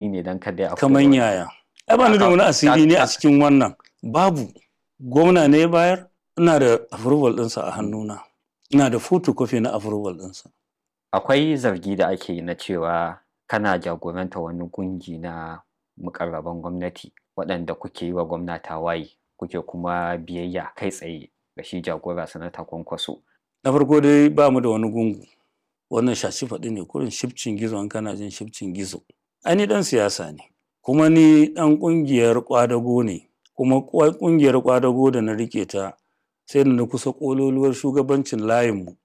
ne don kada ya kamar yaya ai ba ni da wani asiri ne a cikin wannan babu gwamna ne ya bayar ina da approval ɗinsa a hannuna ina da photocopy na approval ɗinsa akwai zargi da ake yi na cewa kana jagoranta wani gungi na mukarraban gwamnati waɗanda kuke yi wa gwamna tawaye kuke kuma biyayya kai tsaye ga shi jagora sanata kwankwaso na farko dai ba mu da wani gungu wannan shashi faɗi ne kurin shifcin gizo an kana jin shifcin gizo ai ni dan siyasa ne kuma ni dan ƙungiyar kwadago ne kuma ƙungiyar kwadago da na rike ta sai da na kusa ƙololuwar shugabancin layinmu